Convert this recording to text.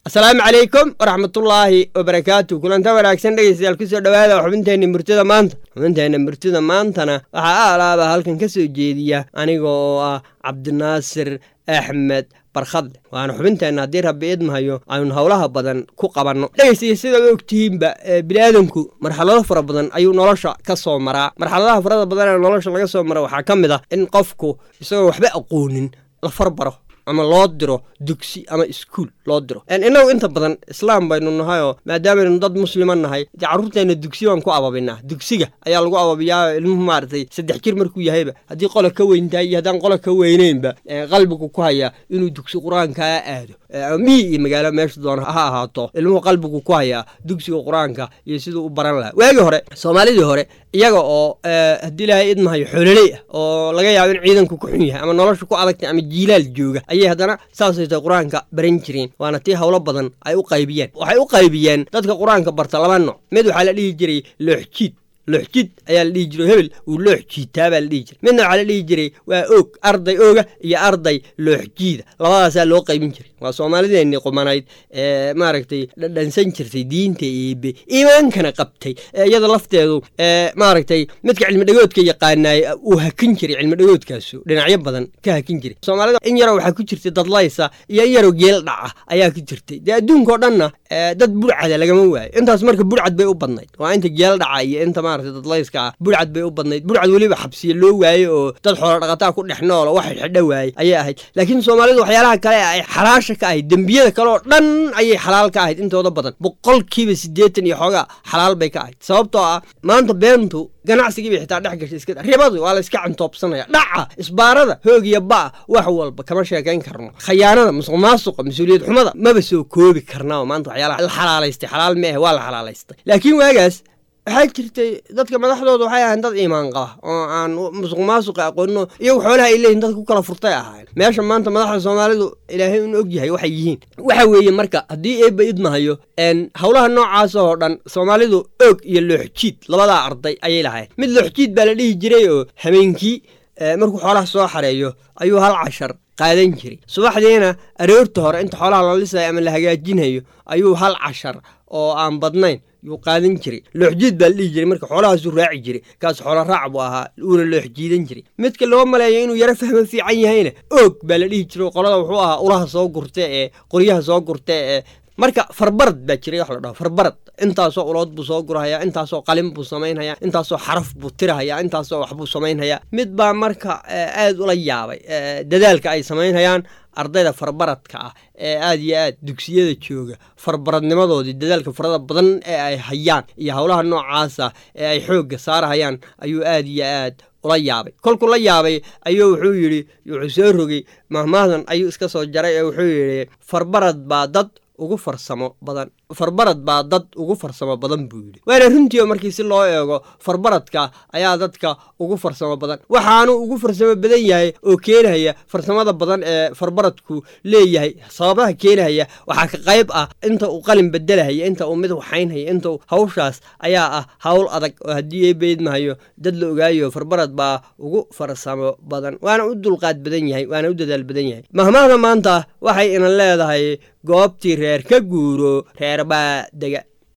asalaamu calaykum waraxmatullaahi wabarakaatu kulanta wanaagsan dhegeystayaal kusoo dhowaada xubinteenna murtida maanta xubinteenna murtida maantana waxaa aalaaba halkan ka soo jeediya aniga oo ah cabdinaasir axmed barkhadle waana xubinteenna haddii rabbi idmahayo aynu howlaha badan ku qabanno dhegeystayo sidaad ogtihiinba biniaadanku marxalado fara badan ayuu nolosha ka soo maraa marxaladaha farada badan ee nolosha laga soo mara waxaa ka mid ah in qofku isagoo waxba aqoonin la farbaro ama loo diro dugsi ama iskuul loo diro innagu inta badan islaam baynu nahayoo maadaamaynu dad muslima nahay dee carruurteenna dugsi baan ku ababinaa dugsiga ayaa lagu ababiyaa ilmuhu maaragtay saddex jir markuu yahayba haddii qola ka weyntahay iyo haddaan qola ka weyneynba qalbigu ku hayaa inuu dugsi qur-aankaa aado miyi iyo magaalo meesha doona ha ahaato ilmuhu qalbigu ku hayaa dugsiga qur-aanka iyo siduu u baran lahaa waagii hore soomaalidii hore iyaga oo haddii ilaahay idmahayo xoololey ah oo laga yaabo in ciidanku ku xun yahay ama nolosha ku adagtay ama jiilaal jooga ayay haddana saasay tahay qur-aanka baran jireen waana tii howlo badan ay u qaybiyeen waxay u qaybiyeen dadka qur-aanka barta laba nooc mid waxaa la dhihi jiray looxjiid looxjid ayaa la dhihi jiray hebel uu loox jiitaa baa la dhihi jiray midna waxaa la dhihi jiray waa oog arday ooga iyo arday looxjiida labadaasaa loo qaybin jiray waa soomaalideennii qumanayd ee maaragtay dhadhansan jirtay diinta eebe iimaankana qabtay ee iyada lafteedu ee maaragtay midka cilmidhagoodka yaqaanaay uu hakin jiray cilmidhagoodkaasu dhinacyo badan ka hakin jiray soomaalida in yaroo waxaa ku jirtay dadlaysa iyo in yaroo geel dhaca ayaa ku jirtay dee adduunka oo dhanna dad burcada lagama waayo intaas marka burcad bay u badnayd waa inta geel dhaca iyo inta maaragtay dadlayska ah burcad bay u badnayd burcad weliba xabsiya loo waaye oo dad xoola dhaqataa ku dhex noolo wax xidho waaye ayay ahayd laakiin soomaalidu waxyaalaha kale ay xalaasha ka ahayd dembiyada kale oo dhan ayay xalaal ka ahayd intooda badan boqolkiiba siddeetan iyo xoogaa xalaal bay ka ahayd sababtoo ah maanta beentu ganacsigiiba xitaa dhex gashay iska ribadu waa la iska cantoobsanaya dhaca isbaarada hoogiya ba'a wax walba kama sheekayn karno khayaanada musuq maasuqa mas-uuliyad xumada maba soo koobi karnaa maanta waxyaalaha la xalaalaystay xalaal ma ahe waa la xalaalaystay laakiin waagaas waxaa jirtay dadka madaxdooda waxay ahayn dad iimaan qaba oo aan musuq maasuqa aqoonino iyagu xoolaha ay leeyihin dad ku kala furtay ahayn meesha maanta madaxda soomaalidu ilaahay un og yahay waxay yihiin waxa weeye marka haddii eebba idmahayo howlaha noocaas oo dhan soomaalidu oog iyo looxjiid labadaa arday ayay lahayn mid looxjiid baa la dhihi jiray oo habeenkii markuu xoolaha soo xareeyo ayuu hal cashar qaadan jiray subaxdiina aroorta hore inta xoolaha la lisayo ama la hagaajinayo ayuu hal cashar oo aan badnayn yuu qaadan jiray looxjiid baa la dhihi jiray marka xoolahaasuu raaci jiray kaas xoolo raac buu ahaa uuna looxjiidan jiray midka loo maleeyo inuu yaro fahmo fiican yahayna oog baa la dhihi jiray qolada wuxuu ahaa ulaha soo gurta ee qoryaha soo gurta ee marka farbarad baa jiray wax la dhaho farbarad intaasoo ulood buu soo gurahayaa intaasoo qalin buu samaynhayaa intaasoo xaraf buu tirahayaa intaasoo waxbuu samaynhayaa mid baa marka aad ula yaabay dadaalka ay samaynhayaan ardayda farbaradka ah ee aad iyo aad dugsiyada jooga farbaradnimadoodii dadaalka farada badan ee ay hayaan iyo howlaha noocaasa ee ay xoogga saarahayaan ayuu aad iyo aad ula yaabay kolkuu la yaabay ayuu wuxuu yidhi wuxuu soo rogay mahmahdan ayuu iska soo jaray ee wuxuu yidhi farbarad baa dad ugu farsamo badan farbarad baa dad ugu farsamo badan buu yidhi waana runtii oo markii si loo eego farbaradka ayaa dadka ugu farsamo badan waxaanu ugu farsamo badan yahay oo keenaya farsamada badan ee farbaradku leeyahay sababaha keenaya waxaa ka qayb ah inta uu qalin bedelahaya inta uu mid waxaynhaya inta hawshaas ayaa ah hawl adag oo haddii ay beydmahayo dad la ogaayo farbarad baa ugu farsamo badan waana u dulqaad badan yahay waana u dadaal badan yahay mahmahda maanta waxay inan leedahay goobtii reer ka guuro reer baa dega